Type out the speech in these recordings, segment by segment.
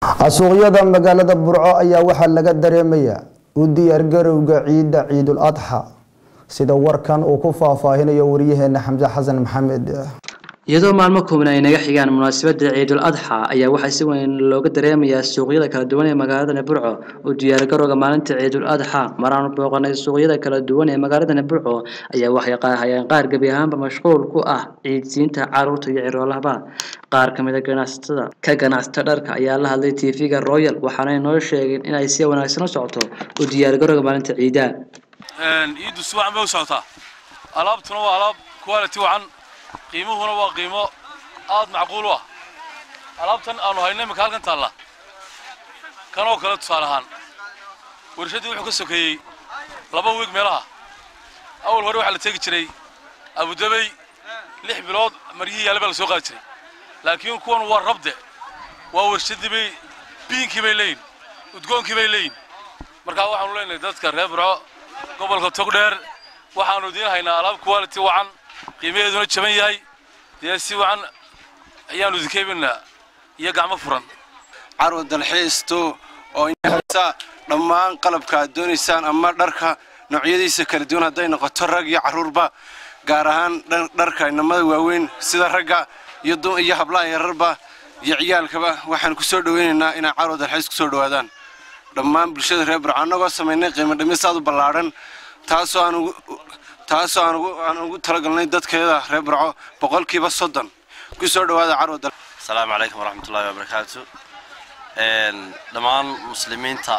suuqyada magaalada burco ayaa waxaa laga dareemayaa u diyaargarowga ciidda ciidul adxa sida warkan uu ku faahfaahinayo wariyaheena xamse xasan maxamed iyadoo maalmo kooban ay naga xigaan munaasabadda ciidul adxa ayaa waxaa si weyn looga dareemayaa suuqyada kala duwan ee magaaladana burco u diyaargarowga maalinta ciidul adxa maraan booqanay suuqyada kala duwan ee magaaladana burco ayaa waxay hayeen qaar gebi ahaanba mashquul ku ah ciidsiinta caruurta iyo ciroolahaba qaar ka mid a ganacsatada ka ganacsata dharka ayaa la hadlay tv-ga royal waxaanay noo sheegeen inay si wanaagsan u socoto u diyaargarowga maalinta ciida ciiddu si wacan bay u socotaa alaabtuna waa alaab quality wacan qiimuhuna waa qiimo aad macquul u ah alaabtan aanu hayno imika halkan taalla kanoo kale tusaale ahaan warshaddii wuxuu ka sokeeyey laba wiig meelaha awal hore waxaa la tegi jiray abudabey lix bilood maryihii yaale baa la soo qaadi jiray laakiin kuwan waa rabde waa warshaddii bay biinkii bay leeyihin udgoonkii bay leeyihin markaa waxaanu leenahay dadka reer burco gobolka togdheer waxaanu idiin haynaa alaab quality wacan qiimaheeduna jaban yahay dee si wacan ayaanu idinka iibinaa iyo gacmo furan carwa dalxiisto oo inhaysa dhammaan qalabka aad doonaysaan ama dharka noocyadiisa kala duwan hadday noqoto rag iyo carruurba gaar ahaan dharka inamada waaweyn sida ragga iyo hablaha yararba iyo ciyaalkaba waxaan ku soo dhowaynaynaa inay carwa dalxiis ku soo dhowaadaan dhammaan bulshada reer burco annagoo samaynay qiimo dhimis aad u ballaadhan taasoo aan taasoo aan ugu talagalnay dadkeeda reer burco boqolkiiba soddon ku soo dhowaada carwa dal asalaamu calaykum waraxmatullaahi wabarakaatu dhammaan muslimiinta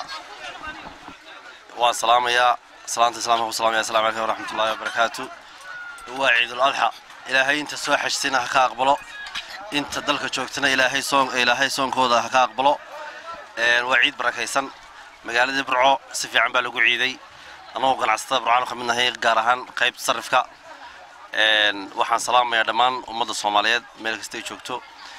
waan salaamayaa salaanta islaamka ku salamaya assalamu calaykum waraxmatullaahi wabarakaatu waa ciidul adxa ilaahay inta soo xajtayna ha ka aqbalo inta dalka joogtana ilaahay soon ilaahay soonkooda ha ka aqbalo waa ciid barakaysan magaaladii burco si fiican baa lagu ciiday annagoo ganacsatada burcaan ka mid nahay gaar ahaan qaybta sarifka waxaan salaamayaa dhammaan ummadda soomaaliyeed meel kasta ay joogto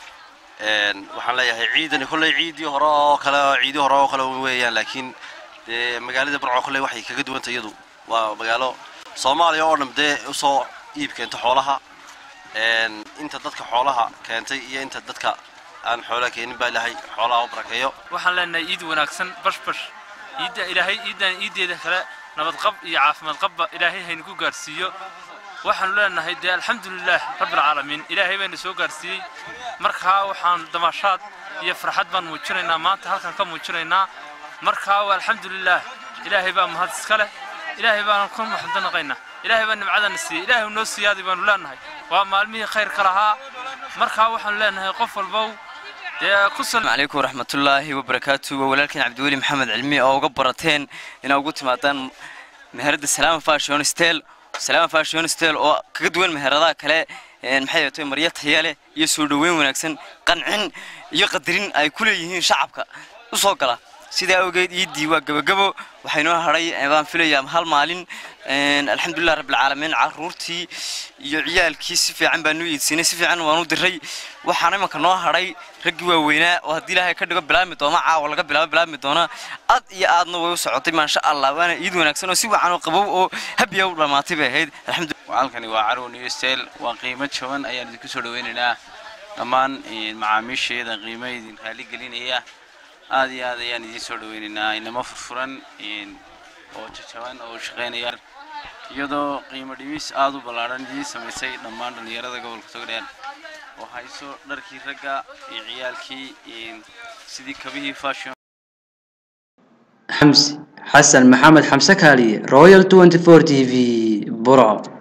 waxaan leeyahay ciidani kolley ciidii hore oo kale ciidii hore oo kale weeyaan laakiin dee magaalada burco kolley waxay kaga duwanta iyadu waa magaalo soomaaliya oo dhan dee usoo iib keento xoolaha inta dadka xoolaha keentay iyo inta dadka aan xoolaha keenin baa ilaahay xoolaha u barakeeyo waxaan leenahay ciid wanaagsan bashbash ciidda ilaahay ciiddan ciiddeeda kale nabadqab iyo caafimaad qabba ilaahay haynu ku gaarsiiyo waxaanu leenahay dee alxamdulilaah rabbilcaalamiin ilaahay bayna soo gaarsiiyey markaa waxaan damashaad iyo farxad baan muujinaynaa maanta halkan ka muujinaynaa markaa waa alxamdulilaah ilaahay baa mahad iska leh ilaahay baanu ku maxadanaqaynaa ilaahay baa nimcadana siiyey ilaahay noo siiyaaday baanu leenahay waa maalmihii khayrka lahaa markaa waxaanu leenahay qof walbow calaykum waraxmatullaahi wabarakaatu waa walaalkeen cabdiweli maxamed cilmi oo uga barateen inaa ugu timaadaan meherada salaama fashion stel salaama fashion stel oo kaga duwan meheradaha kale maxay ahaatay maryo taya leh iyo soo dhoweyn wanaagsan qancin iyo qadarin ay ku leeyihiin shacabka u soo gala sidaa awgeed iiddii waa gebagabo waxaynoo hadhay baan filayaa hal maalin alxamdulilah rabbilcaalamiin caruurtii iyo ciyaalkii si fiican baanu iidsinay si fiican waanu diray waxaana imanka noo hadhay raggii waaweynaa oo haddii ilaahay ka dhigo bilaabmi doona caawa laga bilaabo bilaabmi doona aad iyo aadna way u socotay maasha allah waana iid wanaagsan oo si wacan oo qabow oo habiya u dhammaatay bay ahayd halkani waa carwo new stel waa qiimo jaban ayaan idinku soo dhaweynaynaa dhammaan macaamiisheeda qiimo idin raali gelinaya aad iyo aad ayaan idiin soo dhaweynaynaa inamo furfuran oo jajaban oo shaqeynaya iyadoo qiimo dhimis aad u ballaadhan idiin samaysay dhammaan dhallinyarada gobolka togdheer oo hayso dharkii ragga iyo ciyaalkii sidii kabihii fashion xamsi xasan maxamed xamse kaaliye royal 24 t v burco